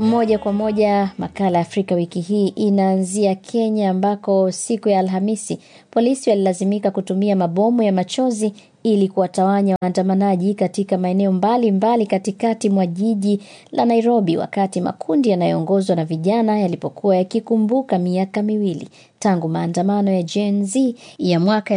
Moja kwa moja makala ya Afrika wiki hii inaanzia Kenya, ambako siku ya Alhamisi polisi walilazimika kutumia mabomu ya machozi ili kuwatawanya waandamanaji katika maeneo mbalimbali katikati mwa jiji la Nairobi, wakati makundi yanayoongozwa na vijana yalipokuwa yakikumbuka miaka miwili tangu maandamano ya Gen Z ya mwaka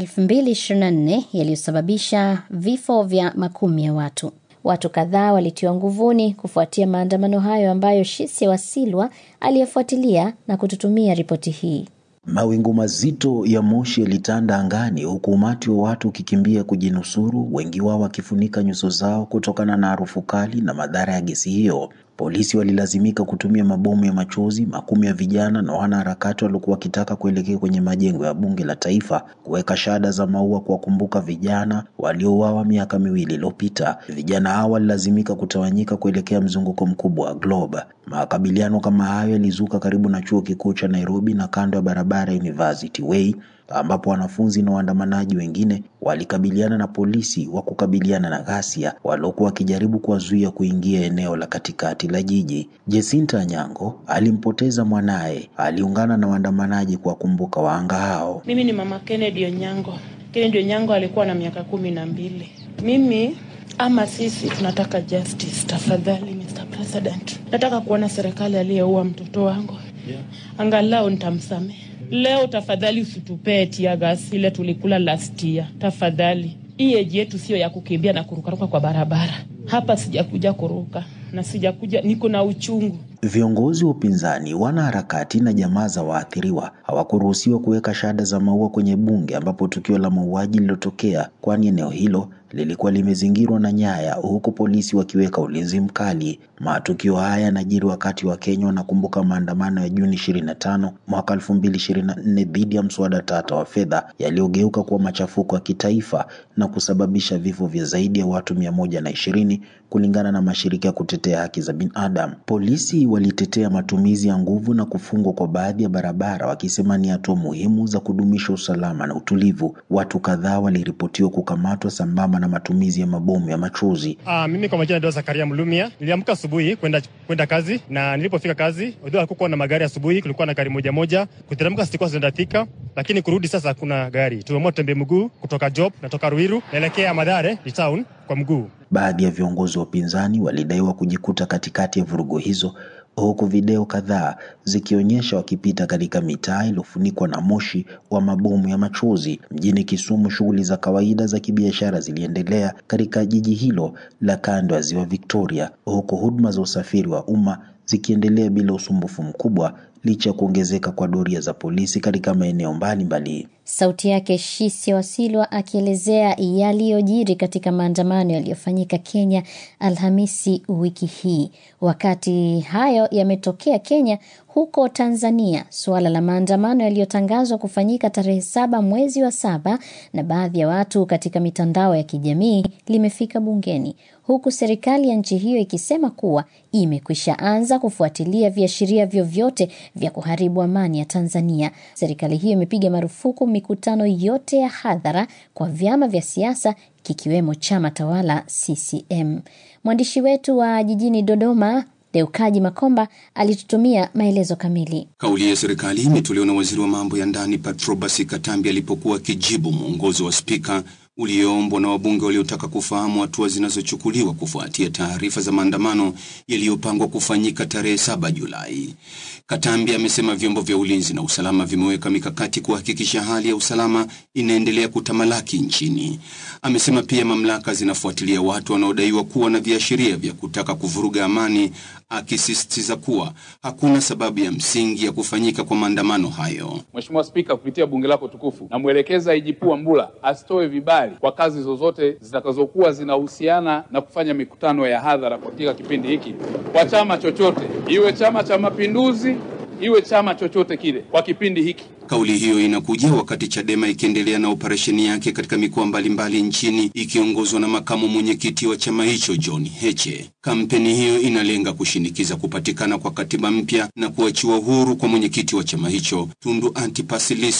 2024 yaliyosababisha vifo vya makumi ya watu. Watu kadhaa walitiwa nguvuni kufuatia maandamano hayo ambayo Shisia Wasilwa aliyefuatilia na kututumia ripoti hii. Mawingu mazito ya moshi yalitanda angani huku umati wa watu ukikimbia kujinusuru, wengi wao wakifunika nyuso zao kutokana na harufu kali na madhara ya gesi hiyo. Polisi walilazimika kutumia mabomu ya machozi. Makumi ya vijana na wanaharakati waliokuwa wakitaka kuelekea kwenye majengo ya bunge la taifa kuweka shada za maua kuwakumbuka vijana waliouawa miaka miwili iliyopita. Vijana hao walilazimika kutawanyika kuelekea mzunguko mkubwa wa Globe. Makabiliano kama hayo yalizuka karibu na chuo kikuu cha Nairobi na kando ya barabara ya University Way ambapo wanafunzi na waandamanaji wengine walikabiliana na polisi wa kukabiliana na ghasia waliokuwa wakijaribu kuwazuia kuingia eneo la katikati la jiji. Jacinta Anyango alimpoteza mwanaye, aliungana na waandamanaji kuwakumbuka wahanga hao. Mimi ni mama Kennedy Onyango. Kennedy Onyango alikuwa na miaka kumi na mbili. Mimi ama sisi tunataka justice, tafadhali Mr. President. Nataka kuona serikali aliyeua mtoto wangu, yeah. Angalau nitamsamehe Leo tafadhali usitupee tia gas ile tulikula last year. Tafadhali, hii eji yetu sio ya kukimbia na kurukaruka kwa barabara. Hapa sijakuja kuruka na sijakuja, niko na uchungu. Viongozi wa upinzani, wanaharakati na jamaa za waathiriwa hawakuruhusiwa kuweka shada za maua kwenye bunge ambapo tukio la mauaji lililotokea, kwani eneo hilo lilikuwa limezingirwa na nyaya huku polisi wakiweka ulinzi mkali. Matukio haya yanajiri wakati wa Kenya wanakumbuka maandamano ya Juni 25 mwaka 2024 dhidi ya mswada tata wa fedha yaliyogeuka kuwa machafuko ya kitaifa na kusababisha vifo vya zaidi ya watu mia moja na ishirini kulingana na mashirika ya kutetea haki za binadamu. Polisi walitetea matumizi ya nguvu na kufungwa kwa baadhi ya barabara wakisema ni hatua muhimu za kudumisha usalama na utulivu. Watu kadhaa waliripotiwa kukamatwa sambamba na matumizi ya mabomu ya machozi. Uh, mimi kwa majina ndio Zakaria Mlumia. Niliamka asubuhi kwenda kwenda kazi na nilipofika kazi, although hakukuwa na magari asubuhi, kulikuwa na gari moja moja. Kuteremka sikuwa zinathika, lakini kurudi sasa hakuna gari. Tumeamua tutembee mguu kutoka Job, natoka Ruiru naelekea Madhare ni town kwa mguu. Baadhi ya viongozi wa upinzani walidaiwa kujikuta katikati ya vurugu hizo huku video kadhaa zikionyesha wakipita katika mitaa iliyofunikwa na moshi wa mabomu ya machozi. Mjini Kisumu, shughuli za kawaida za kibiashara ziliendelea katika jiji hilo la kando ya ziwa Victoria, huku huduma za usafiri wa umma zikiendelea bila usumbufu mkubwa licha ya kuongezeka kwa doria za polisi katika maeneo mbalimbali. Sauti yake Shisia Wasilwa akielezea yaliyojiri katika maandamano yaliyofanyika Kenya Alhamisi wiki hii. Wakati hayo yametokea Kenya, huko Tanzania suala la maandamano yaliyotangazwa kufanyika tarehe saba mwezi wa saba na baadhi ya watu katika mitandao ya kijamii limefika bungeni, huku serikali ya nchi hiyo ikisema kuwa imekwisha anza kufuatilia viashiria vyovyote vya kuharibu amani ya Tanzania. Serikali hiyo imepiga marufuku mikutano yote ya hadhara kwa vyama vya siasa kikiwemo chama tawala CCM. Mwandishi wetu wa jijini Dodoma Deukaji Makomba alitutumia maelezo kamili. Kauli ya serikali imetolewa na waziri wa mambo ya ndani Patrobas Katambi alipokuwa akijibu mwongozo wa spika ulioombwa na wabunge waliotaka kufahamu hatua zinazochukuliwa kufuatia taarifa za maandamano yaliyopangwa kufanyika tarehe saba Julai. Katambi amesema vyombo vya ulinzi na usalama vimeweka mikakati kuhakikisha hali ya usalama inaendelea kutamalaki nchini. Amesema pia mamlaka zinafuatilia watu wanaodaiwa kuwa na viashiria vya kutaka kuvuruga amani, akisisitiza kuwa hakuna sababu ya msingi ya kufanyika kwa maandamano hayo. Mheshimiwa Spika, kupitia bunge lako tukufu, namwelekeza IGP Wambura asitoe vibali kwa kazi zozote zitakazokuwa zinahusiana na kufanya mikutano ya hadhara katika kipindi hiki kwa chama chochote, iwe Chama cha Mapinduzi, iwe chama chochote kile, kwa kipindi hiki. Kauli hiyo inakuja wakati Chadema ikiendelea na operesheni yake katika mikoa mbalimbali nchini ikiongozwa na makamu mwenyekiti wa chama hicho John Heche. Kampeni hiyo inalenga kushinikiza kupatikana kwa katiba mpya na kuachiwa huru kwa mwenyekiti wa chama hicho Tundu Antipas Lissu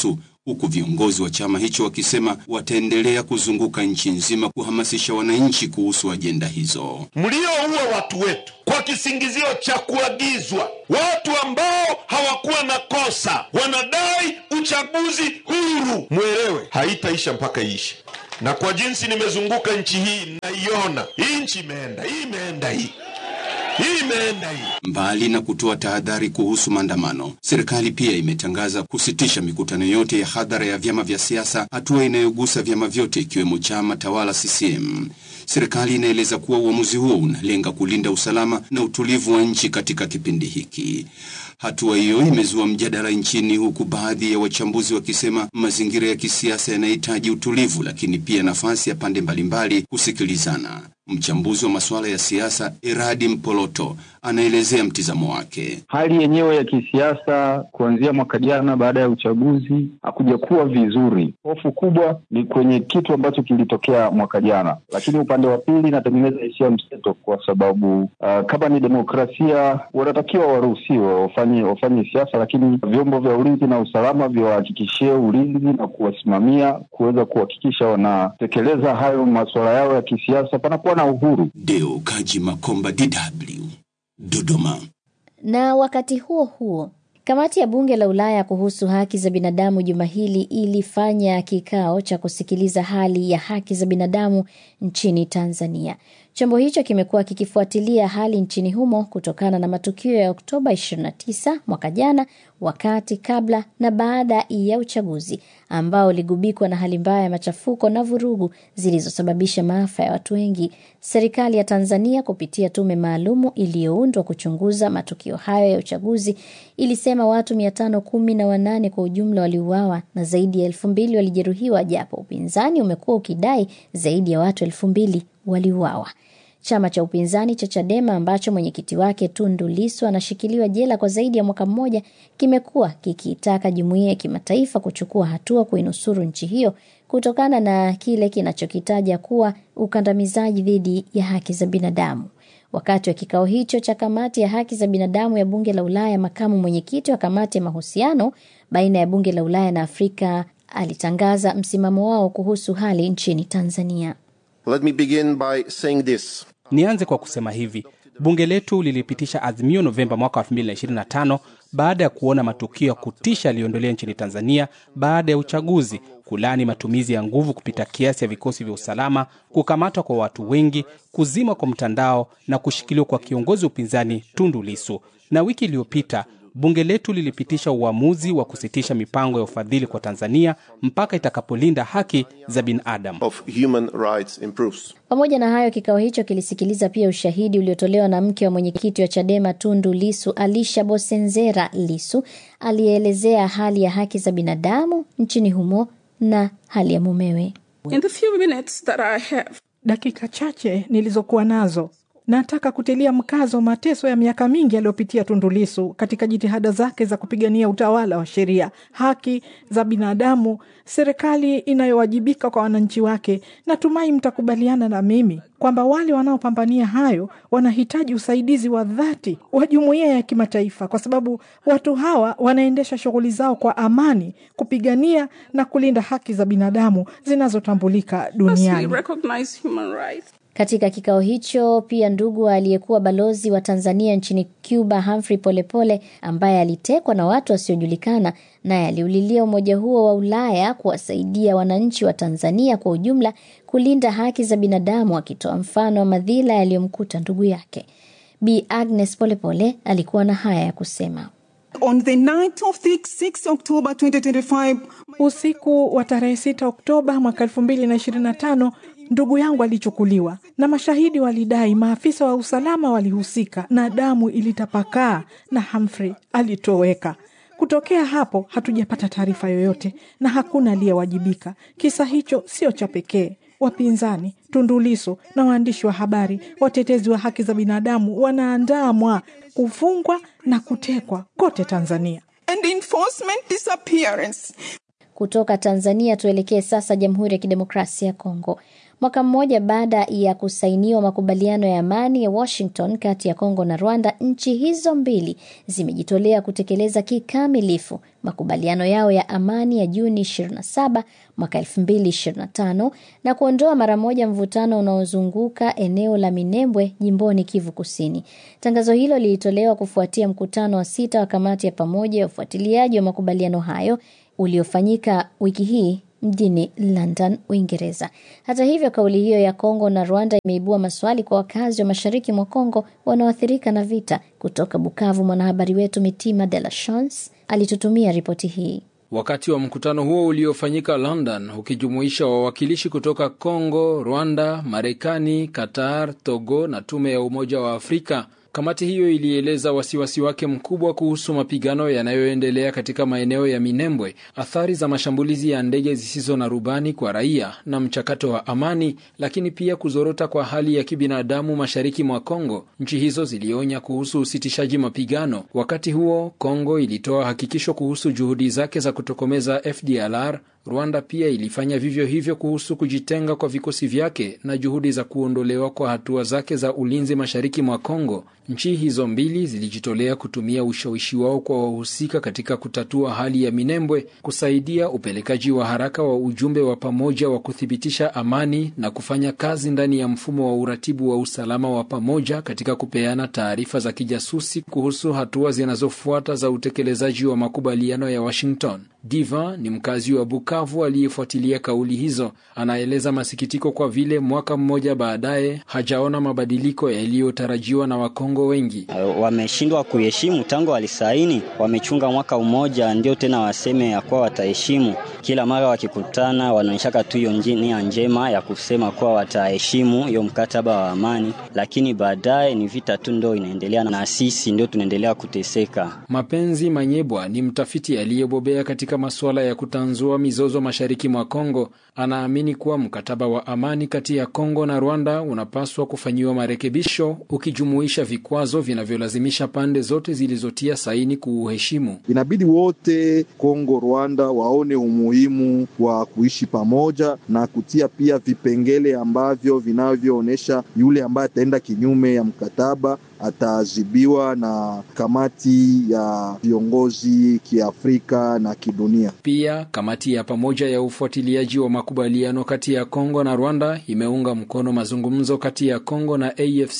huku viongozi wa chama hicho wakisema wataendelea kuzunguka nchi nzima kuhamasisha wananchi kuhusu ajenda hizo. Mlioua watu wetu kwa kisingizio cha kuagizwa, watu ambao hawakuwa na kosa wanadai uchaguzi huru, mwelewe haitaisha mpaka iishe. Na kwa jinsi nimezunguka nchi hii, naiona hii nchi imeenda, hii imeenda, hii hii imeenda hii. Mbali na kutoa tahadhari kuhusu maandamano, serikali pia imetangaza kusitisha mikutano yote ya hadhara ya vyama vya siasa, hatua inayogusa vyama vyote ikiwemo chama tawala CCM. Serikali inaeleza kuwa uamuzi huo unalenga kulinda usalama na utulivu wa nchi katika kipindi hiki. Hatua hiyo imezua mjadala nchini, huku baadhi ya wachambuzi wakisema mazingira ya kisiasa yanahitaji utulivu, lakini pia nafasi ya pande mbalimbali kusikilizana. Mchambuzi wa masuala ya siasa Eradi Mpoloto anaelezea mtizamo wake. Hali yenyewe ya kisiasa kuanzia mwaka jana baada ya uchaguzi hakuja kuwa vizuri. Hofu kubwa ni kwenye kitu ambacho kilitokea mwaka jana, lakini upande wa pili inatengeneza hisia mseto, kwa sababu uh, kama ni demokrasia wanatakiwa waruhusiwe wafanye wafanye siasa, lakini vyombo vya ulinzi na usalama viwahakikishie ulinzi na kuwasimamia kuweza kuhakikisha wanatekeleza hayo masuala yao ya kisiasa, panakuwa na uhuru. Deo Kaji Makomba, DW, Dodoma. Na wakati huo huo, kamati ya bunge la Ulaya kuhusu haki za binadamu juma hili ilifanya kikao cha kusikiliza hali ya haki za binadamu nchini Tanzania. Chombo hicho kimekuwa kikifuatilia hali nchini humo kutokana na matukio ya Oktoba 29 mwaka jana, wakati, kabla na baada ya uchaguzi ambao uligubikwa na hali mbaya ya machafuko na vurugu zilizosababisha maafa ya watu wengi. Serikali ya Tanzania kupitia tume maalumu iliyoundwa kuchunguza matukio hayo ya uchaguzi ilisema watu mia tano kumi na wanane kwa ujumla waliuawa na zaidi ya elfu mbili walijeruhiwa, japo upinzani umekuwa ukidai zaidi ya watu elfu mbili waliuawa. Chama cha upinzani cha Chadema ambacho mwenyekiti wake Tundu Lissu anashikiliwa jela kwa zaidi ya mwaka mmoja kimekuwa kikiitaka jumuiya ya kimataifa kuchukua hatua kuinusuru nchi hiyo kutokana na kile kinachokitaja kuwa ukandamizaji dhidi ya haki za binadamu. Wakati wa kikao hicho cha kamati ya haki za binadamu ya bunge la Ulaya, makamu mwenyekiti wa kamati ya mahusiano baina ya bunge la Ulaya na Afrika alitangaza msimamo wao kuhusu hali nchini Tanzania. Let me begin by saying this. Nianze kwa kusema hivi: bunge letu lilipitisha azimio Novemba mwaka 2025 baada ya kuona matukio ya kutisha yaliyoendelea nchini Tanzania baada ya uchaguzi, kulani matumizi ya nguvu kupita kiasi ya vikosi vya usalama, kukamatwa kwa watu wengi, kuzima kwa mtandao na kushikiliwa kwa kiongozi wa upinzani Tundu Lissu. Na wiki iliyopita bunge letu lilipitisha uamuzi wa kusitisha mipango ya ufadhili kwa Tanzania mpaka itakapolinda haki za binadamu. Of human rights improves. Pamoja na hayo, kikao hicho kilisikiliza pia ushahidi uliotolewa na mke wa mwenyekiti wa Chadema Tundu Lisu, Alisha Bosenzera Lisu, aliyeelezea hali ya haki za binadamu nchini humo na hali ya mumewe. In the few minutes that I have, dakika chache nilizokuwa nazo nataka kutilia mkazo mateso ya miaka mingi aliyopitia Tundu Lissu katika jitihada zake za kupigania utawala wa sheria, haki za binadamu, serikali inayowajibika kwa wananchi wake. Natumai mtakubaliana na mimi kwamba wale wanaopambania hayo wanahitaji usaidizi wa dhati wa jumuiya ya kimataifa, kwa sababu watu hawa wanaendesha shughuli zao kwa amani, kupigania na kulinda haki za binadamu zinazotambulika duniani. recognize human rights. Katika kikao hicho pia ndugu aliyekuwa balozi wa Tanzania nchini Cuba Humphrey Polepole, ambaye alitekwa na watu wasiojulikana, naye aliulilia umoja huo wa Ulaya kuwasaidia wananchi wa Tanzania kwa ujumla kulinda haki za binadamu, akitoa mfano wa madhila yaliyomkuta ndugu yake. Bi Agnes Polepole alikuwa na haya ya kusema. On the night of the 6 October 2025, Usiku wa tarehe 6 Oktoba mwaka elfu mbili na ishirini na tano ndugu yangu alichukuliwa na mashahidi walidai maafisa wa usalama walihusika na damu ilitapakaa na Humphrey alitoweka. Kutokea hapo hatujapata taarifa yoyote na hakuna aliyewajibika. Kisa hicho sio cha pekee. Wapinzani, Tundu Lissu na waandishi wa habari, watetezi wa haki za binadamu wanaandamwa, kufungwa na kutekwa kote Tanzania. and enforcement disappearance. Kutoka Tanzania tuelekee sasa Jamhuri ya Kidemokrasia ya Kongo. Mwaka mmoja baada ya kusainiwa makubaliano ya amani ya Washington kati ya Kongo na Rwanda, nchi hizo mbili zimejitolea kutekeleza kikamilifu makubaliano yao ya amani ya Juni 27 mwaka 2025 na kuondoa mara moja mvutano unaozunguka eneo la Minembwe jimboni Kivu Kusini. Tangazo hilo lilitolewa kufuatia mkutano wa sita wa kamati ya pamoja ya ufuatiliaji wa makubaliano hayo uliofanyika wiki hii mjini London, Uingereza. Hata hivyo, kauli hiyo ya Kongo na Rwanda imeibua maswali kwa wakazi wa mashariki mwa Kongo wanaoathirika na vita. Kutoka Bukavu, mwanahabari wetu Mitima De La Chance alitutumia ripoti hii. Wakati wa mkutano huo uliofanyika London ukijumuisha wawakilishi kutoka Kongo, Rwanda, Marekani, Qatar, Togo na tume ya Umoja wa Afrika, kamati hiyo ilieleza wasiwasi wake mkubwa kuhusu mapigano yanayoendelea katika maeneo ya Minembwe, athari za mashambulizi ya ndege zisizo na rubani kwa raia na mchakato wa amani, lakini pia kuzorota kwa hali ya kibinadamu mashariki mwa Kongo. Nchi hizo zilionya kuhusu usitishaji mapigano. Wakati huo, Kongo ilitoa hakikisho kuhusu juhudi zake za kutokomeza FDLR. Rwanda pia ilifanya vivyo hivyo kuhusu kujitenga kwa vikosi vyake na juhudi za kuondolewa kwa hatua zake za ulinzi mashariki mwa Kongo. Nchi hizo mbili zilijitolea kutumia ushawishi wao kwa wahusika katika kutatua hali ya Minembwe, kusaidia upelekaji wa haraka wa ujumbe wa pamoja wa kuthibitisha amani na kufanya kazi ndani ya mfumo wa uratibu wa usalama wa pamoja katika kupeana taarifa za kijasusi kuhusu hatua zinazofuata za utekelezaji wa makubaliano ya Washington. Diva ni mkazi wa Bukavu aliyefuatilia kauli hizo. Anaeleza masikitiko kwa vile mwaka mmoja baadaye hajaona mabadiliko yaliyotarajiwa na Wakongo wengi. Wameshindwa kuheshimu tangu walisaini, wamechunga mwaka mmoja, ndio tena waseme ya kuwa wataheshimu. Kila mara wakikutana, wanaonyeshaka tu hiyo nia njema ya kusema kuwa wataheshimu hiyo mkataba wa amani, lakini baadaye ni vita tu ndo inaendelea, na sisi ndio tunaendelea kuteseka. Mapenzi Manyebwa ni mtafiti aliyebobea katika masuala ya kutanzua mizozo mashariki mwa Kongo. Anaamini kuwa mkataba wa amani kati ya Kongo na Rwanda unapaswa kufanyiwa marekebisho, ukijumuisha vikwazo vinavyolazimisha pande zote zilizotia saini kuuheshimu. Inabidi wote Kongo, Rwanda waone umuhimu wa kuishi pamoja na kutia pia vipengele ambavyo vinavyoonyesha yule ambaye ataenda kinyume ya mkataba ataadhibiwa na kamati ya viongozi kiafrika na kidunia. Pia kamati ya pamoja ya ufuatiliaji wa makubaliano kati ya Kongo na Rwanda imeunga mkono mazungumzo kati ya Kongo na AFC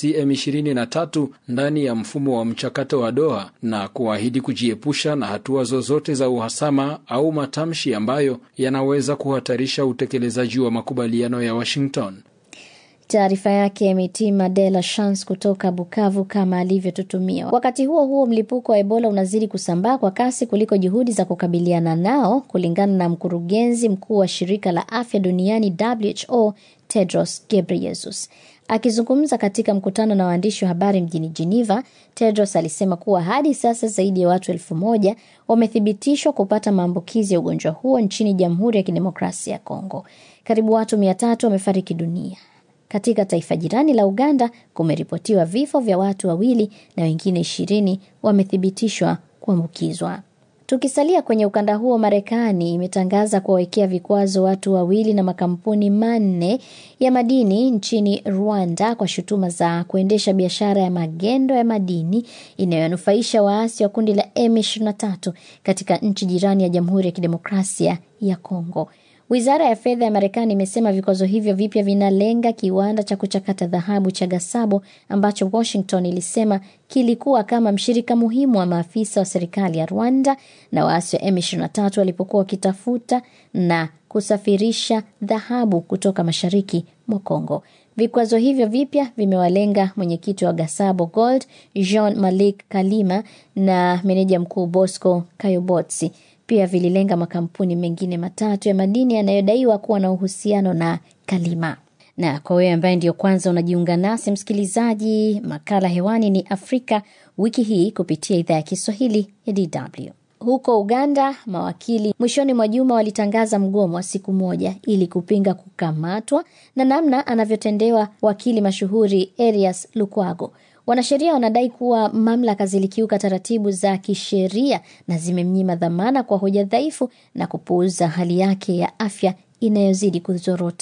M23 ndani ya mfumo wa mchakato wa Doha na kuahidi kujiepusha na hatua zozote za uhasama au matamshi ambayo yanaweza kuhatarisha utekelezaji wa makubaliano ya Washington. Taarifa yake Mitima De La Chance kutoka Bukavu kama alivyotutumia. Wakati huo huo, mlipuko wa Ebola unazidi kusambaa kwa kasi kuliko juhudi za kukabiliana nao, kulingana na mkurugenzi mkuu wa shirika la afya duniani WHO Tedros Ghebreyesus. Akizungumza katika mkutano na waandishi wa habari mjini Geneva, Tedros alisema kuwa hadi sasa zaidi ya watu elfu moja wamethibitishwa kupata maambukizi ya ugonjwa huo nchini Jamhuri ya Kidemokrasia ya Kongo. Karibu watu mia tatu wamefariki dunia. Katika taifa jirani la Uganda kumeripotiwa vifo vya watu wawili na wengine ishirini wamethibitishwa kuambukizwa. Tukisalia kwenye ukanda huo, Marekani imetangaza kuwawekea vikwazo watu wawili na makampuni manne ya madini nchini Rwanda kwa shutuma za kuendesha biashara ya magendo ya madini inayonufaisha waasi wa kundi la M23 katika nchi jirani ya Jamhuri ya Kidemokrasia ya Kongo. Wizara ya fedha ya Marekani imesema vikwazo hivyo vipya vinalenga kiwanda cha kuchakata dhahabu cha Gasabo ambacho Washington ilisema kilikuwa kama mshirika muhimu wa maafisa wa serikali ya Rwanda na waasi wa M23 walipokuwa wakitafuta na kusafirisha dhahabu kutoka mashariki mwa Kongo. Vikwazo hivyo vipya vimewalenga mwenyekiti wa Gasabo Gold Jean Malik Kalima na meneja mkuu Bosco Kayobotsi. Pia vililenga makampuni mengine matatu ya madini yanayodaiwa kuwa na uhusiano na Kalima. Na kwa wewe ambaye ndio kwanza unajiunga nasi msikilizaji, makala hewani ni Afrika wiki hii kupitia idhaa ya Kiswahili ya DW. Huko Uganda, mawakili mwishoni mwa juma walitangaza mgomo wa siku moja ili kupinga kukamatwa na namna anavyotendewa wakili mashuhuri Erias Lukwago. Wanasheria wanadai kuwa mamlaka zilikiuka taratibu za kisheria na zimemnyima dhamana kwa hoja dhaifu na kupuuza hali yake ya afya inayozidi kuzorota.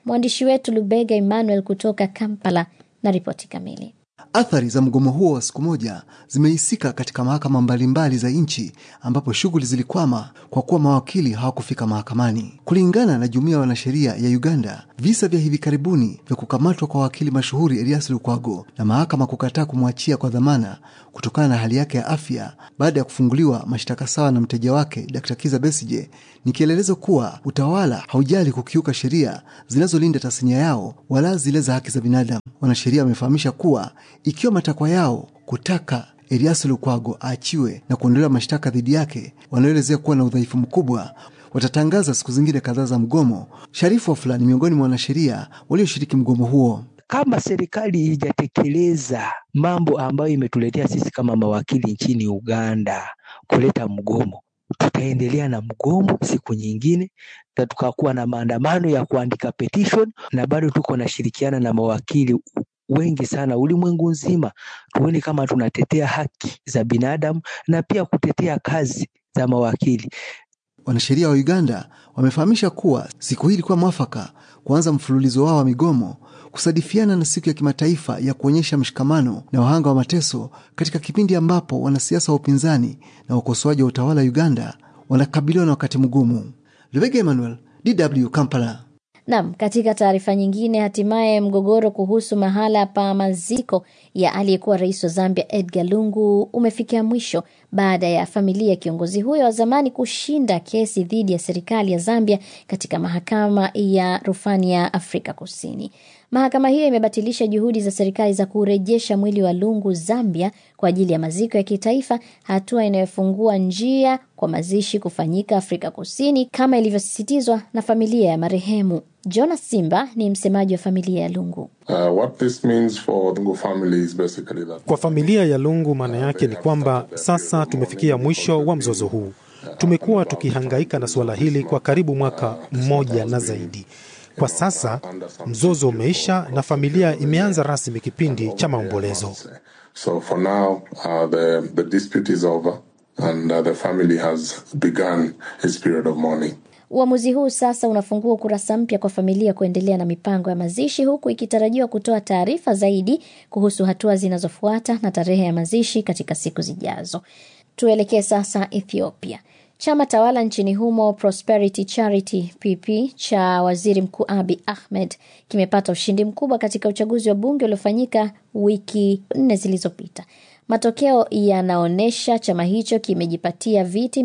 Mwandishi wetu Lubega Emmanuel kutoka Kampala na ripoti kamili. Athari za mgomo huo wa siku moja zimehisika katika mahakama mbalimbali za nchi ambapo shughuli zilikwama kwa kuwa mawakili hawakufika mahakamani. Kulingana na jumuiya ya wanasheria ya Uganda, visa vya hivi karibuni vya kukamatwa kwa wakili mashuhuri Elias Lukwago na mahakama kukataa kumwachia kwa dhamana kutokana na hali yake ya afya baada ya kufunguliwa mashtaka sawa na mteja wake Dr. Kiza Besije ni kielelezo kuwa utawala haujali kukiuka sheria zinazolinda tasnia yao wala zile za haki za binadamu. Wanasheria wamefahamisha kuwa ikiwa matakwa yao kutaka Elias Lukwago aachiwe na kuondolewa mashtaka dhidi yake wanaoelezea kuwa na udhaifu mkubwa watatangaza siku zingine kadhaa za mgomo. Sharifu Wafula ni miongoni mwa wanasheria walioshiriki mgomo huo. Kama serikali ijatekeleza mambo ambayo imetuletea sisi kama mawakili nchini Uganda kuleta mgomo, tutaendelea na mgomo siku nyingine, na tukakuwa na maandamano ya kuandika petition, na bado tuko nashirikiana na mawakili wengi sana ulimwengu nzima, tuone kama tunatetea haki za binadamu na pia kutetea kazi za mawakili. Wanasheria wa Uganda wamefahamisha kuwa siku hii ilikuwa mwafaka kuanza mfululizo wao wa migomo kusadifiana na siku ya kimataifa ya kuonyesha mshikamano na wahanga wa mateso katika kipindi ambapo wanasiasa wa upinzani na wakosoaji wa utawala wa Uganda wanakabiliwa na wakati mgumu. Lubega Emmanuel, DW Kampala. Nam, katika taarifa nyingine, hatimaye mgogoro kuhusu mahala pa maziko ya aliyekuwa rais wa Zambia Edgar Lungu umefikia mwisho baada ya familia ya kiongozi huyo wa zamani kushinda kesi dhidi ya serikali ya Zambia katika mahakama ya rufani ya Afrika Kusini. Mahakama hiyo imebatilisha juhudi za serikali za kurejesha mwili wa Lungu Zambia kwa ajili ya maziko ya kitaifa, hatua inayofungua njia kwa mazishi kufanyika Afrika Kusini kama ilivyosisitizwa na familia ya marehemu. Jonas Simba ni msemaji wa familia ya Lungu. Uh, what this means for Lungu family is basically that Kwa familia ya Lungu, maana yake ni kwamba sasa tumefikia mwisho wa mzozo huu. Tumekuwa tukihangaika na suala hili kwa karibu mwaka mmoja na zaidi. Kwa sasa mzozo umeisha na familia imeanza rasmi kipindi cha maombolezo. so for now uh, the the dispute is over and uh, the family has begun its period of mourning. Uamuzi huu sasa unafungua ukurasa mpya kwa familia kuendelea na mipango ya mazishi, huku ikitarajiwa kutoa taarifa zaidi kuhusu hatua zinazofuata na tarehe ya mazishi katika siku zijazo. Tuelekee sasa Ethiopia. Chama tawala nchini humo Prosperity Charity PP cha waziri mkuu Abi Ahmed kimepata ushindi mkubwa katika uchaguzi wa bunge uliofanyika wiki nne zilizopita. Matokeo yanaonyesha chama hicho kimejipatia viti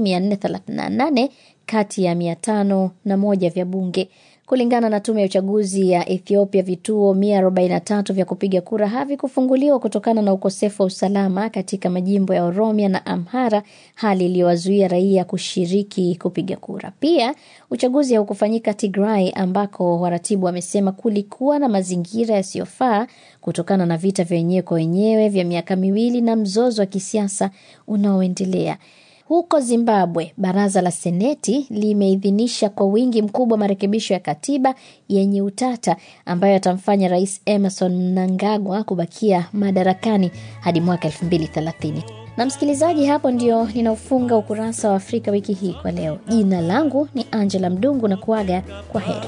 438 kati ya 501 vya bunge. Kulingana na tume ya uchaguzi ya Ethiopia, vituo 143 vya kupiga kura havikufunguliwa kutokana na ukosefu wa usalama katika majimbo ya Oromia na Amhara, hali iliyowazuia raia kushiriki kupiga kura. Pia uchaguzi haukufanyika Tigray, ambako waratibu wamesema kulikuwa na mazingira yasiyofaa kutokana na vita vya wenyewe kwa wenyewe vya miaka miwili na mzozo wa kisiasa unaoendelea. Huko Zimbabwe, baraza la seneti limeidhinisha kwa wingi mkubwa marekebisho ya katiba yenye utata ambayo yatamfanya rais Emerson Mnangagwa kubakia madarakani hadi mwaka 2030. Na msikilizaji, hapo ndio ninaofunga ukurasa wa Afrika wiki hii kwa leo. Jina langu ni Angela Mdungu na kuaga kwa heri.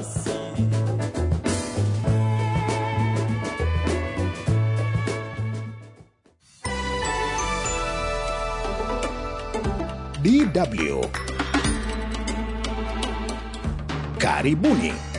DW. Karibuni.